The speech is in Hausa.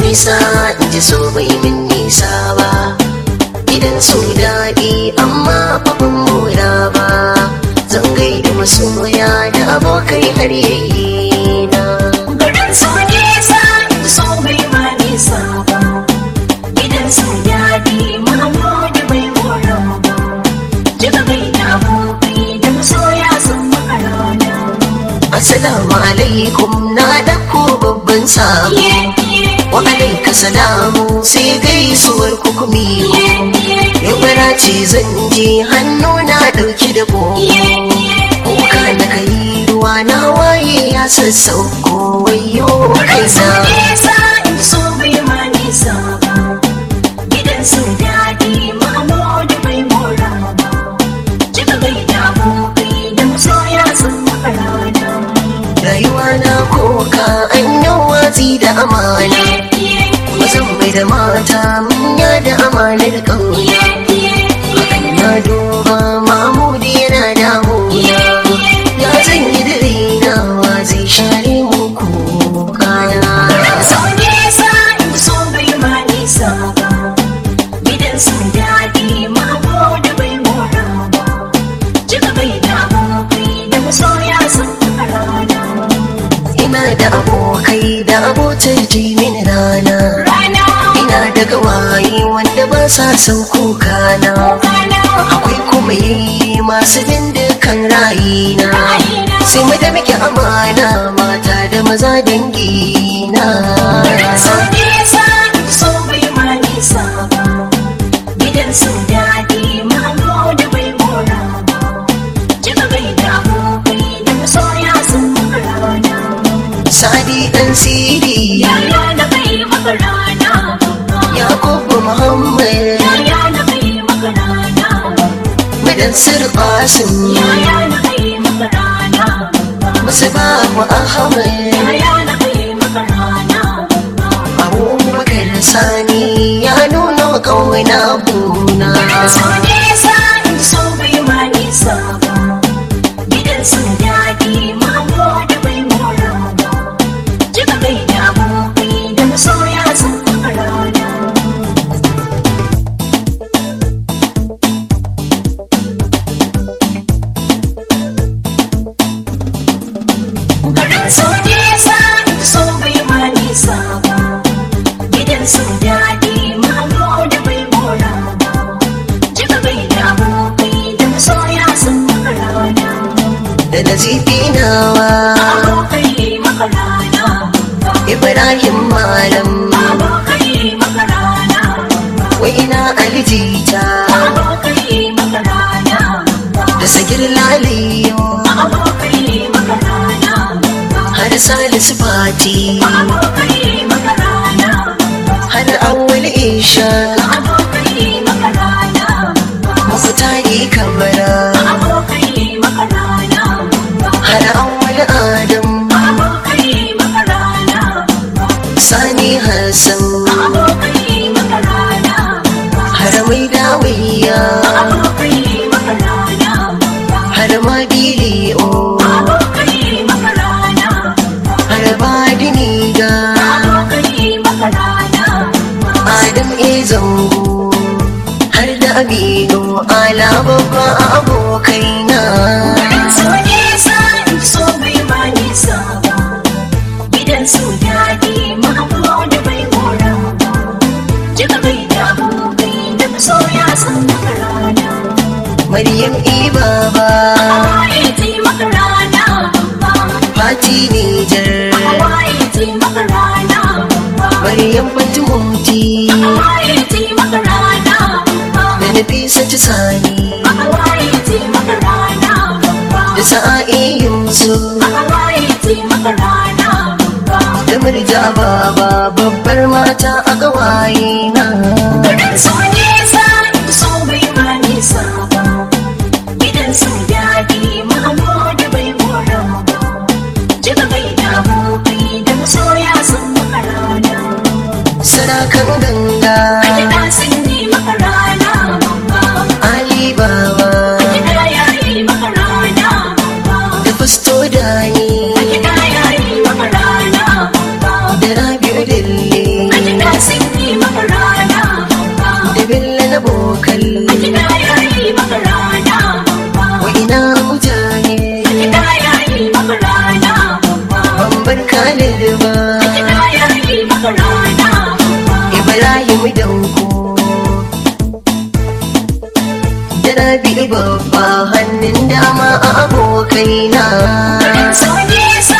nisa in ji so bai min nisa ba gidan su daɗi amma babban mura ba zan gaida masoya da abokai har yayi na Garin su nisa so bai ma nisa ba Gidan su daɗi Mahmudu bai mora ba Jiga bai da abokai da masoya sun maka rana assalamu alaikum na ɗauko babban sabo Iye iye wa alaika salamu sai gaisuwar kukumi iye iye yau ce zan je hannu na ɗauki da bo iye iye kuka na kai ruwa na waye ya sassauko wayo Garin su kaina nisa so bai ma nisa ba Gidan su daɗi Mahmudu bai mora ba Jiga bai da abokai da masoya sun maka rana rayuwa na koka an yi watsi da amana Iye iye mazan mai da mata manya da amanar ƙauye hakan na duba mamudi yana damuna ya zan yi da rainawa zai share muku kana So nisa so bai ma nisa ba Gidan su daɗi Mahmudu bai mora ba Jiga bai da abokai da masoya sun maka rana ina da abokai da abotar jimin rana Rana ina da gawaye wanda ba sa son kuka na Rana akwai kuma yayi masu dindikan rayina sai mu da muke amana mata da maza dangi na So nisa so bai ma nisa ba Gidan su daɗi Mahmudu bai mora ba Jiga bai da abokai da masoya sun maka rana sadi dan siri Yaya na bai maka rana yakubu muhammad Yaya na bai maka rana madan sir qasim Yaya na bai maka rana musu babu ahmad Yaya na bai maka rana abubakar sani ya nuna kauna buna So nisa so bai ma nisa ba Gidan su daɗi Mahmudu bai mora ba Jiga bai da abokai da masoya sun maka rana Garin su nisa so bai ma nisa ba Gidan su daɗi Mahmudu bai mora ba Jiga bai da abokai da masoya sun maka rana da nazifi nawa Abokai maka rana ibrahim malam Abokai maka rana wai ina alijita Abokai maka rana da sagir laliyo Abokai maka rana har salisu fati Abokai maka rana har awwal isha Abokai maka rana mafutari kabara Abokai maka rana har awwal adam Abokai maka rana sani hassan Abokai maka rana har mai dawiya Abokai maka rana har ma biliyo Abokai maka rana har badini ga Abokai maka rana adam e zango har da aminu ala babba abokaina So nisa so bai ma nisa ba Gidan su daɗi Mahmudu bai mora ba Jiga bai da abokai da masoya sun maka rana maryam e baba Hawaye ta maka rana fati nijar Hawaye ta maka rana maryam fatimoti Hawaye ta maka rana da nafisa ta sani Hawaye ta maka rana da sa'a'i yusuf Hawaye ta maka rana da murja baba babbar mata a gawaye na Garin su nisa so bai ma nisa ba Gidan su daɗi Mahmudu bai mora ba Jiga bai da abokai da masoya sun maka rana sarakan ganga Kiɗa sun yi maka rana ali baba Kiɗa ya yi maka rana da fasto dani Kiɗa ya yi maka rana da rabi'u dille Kiɗa Kiɗa ya yi maka rana babba. wa ina mutane Kiɗa ya yi maka rana babba. ban bar Khalid ba Kiɗa ya yi maka rana babba. Ibrahim Danko da Rabi babba hannun dama a abokaina So nisa